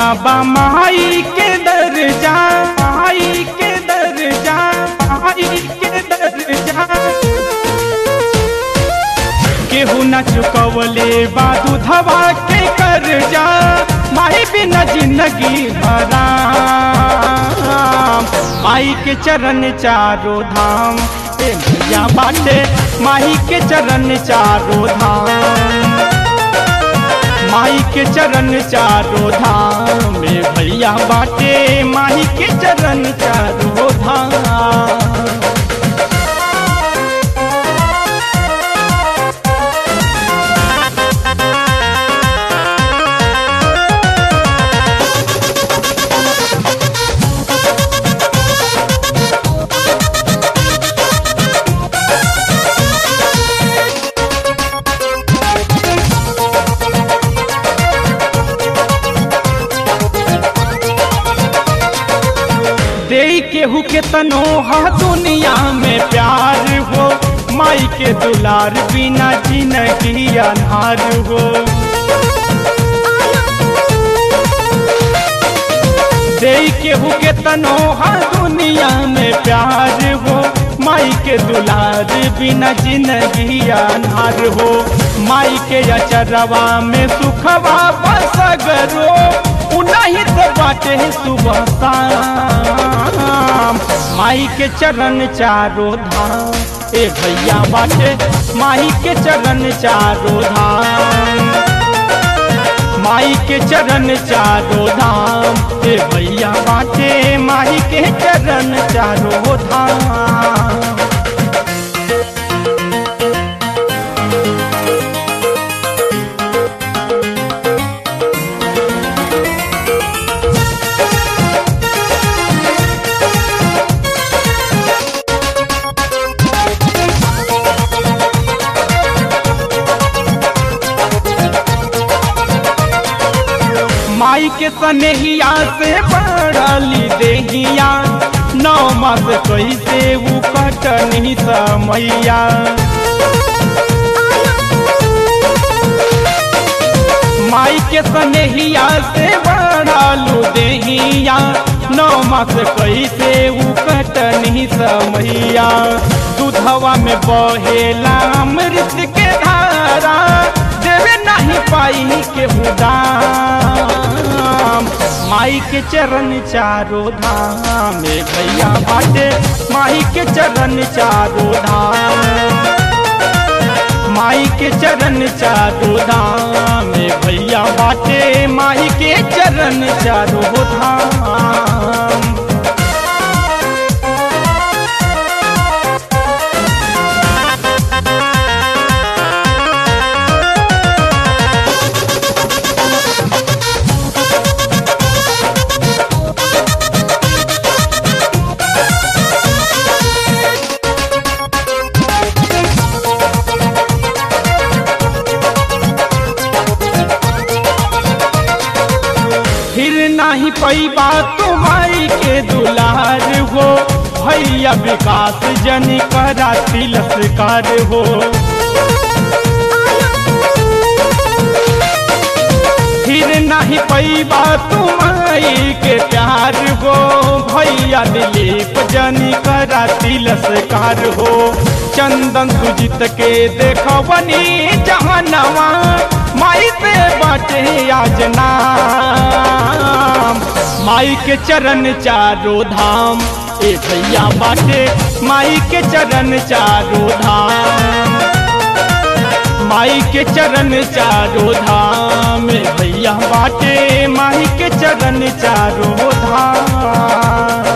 बा माई के दर्जा माई के दर्जा माई के दर्जा केहू न चुकवले बा दूधवा के कर्जा माई बिना जिंदगी हराम माई के चरण चारो धाम ए भैया बाटे माई के चरण चारो धाम माई के चरण चारो धाम में भैया बाटे माई के चरण चारो धाम दे केहू के तनो हा दुनिया में प्यार हो माई के दुलार बिना जिंदगी अनहार हो दे केहू के तनो हा दुनिया में प्यार हो माई के दुलार बिना जिंदगी अनहार हो माई के अचरवा में सुखवा बसगरो उन्हीं तो बाटे सुबह शाम माई के चरण चारो धाम ए भैया बाटे माई के चरण चारो धाम माई के चरण चारो धाम ए भैया बाटे माई के चरण चारो धाम माई के सनेहिया से बढ़ली देहिया नौ मास कैसे ऊ कटनी समैया माई के सनेहिया से बढ़लू देहिया नौ मास कैसे ऊ कटनी समैया दूधवा में बहेला अमृत के धारा देवे नहीं पाई के दाम माई के चरण चारो धाम में भैया बाटे माई के चरण चारो धाम माई के चरण चारो धाम में भैया बाटे माई के चरण चारो धाम फिर नहीं पैबा तुम्हारी के दुलार हो भैया विकास जन करा तिलस्कार हो फिर नहीं पैबा तुम्हारी के प्यार हो भैया दिलीप जन करा तिलस्कार हो चंदन सुजित के देखवनी जहनवा माई से बाटे आज नाम माई के चरण चारो धाम ए भैया बाटे माई के चरण चारो धाम माई के चरण चारो धाम ए भैया बाटे माई के चरण चारो धाम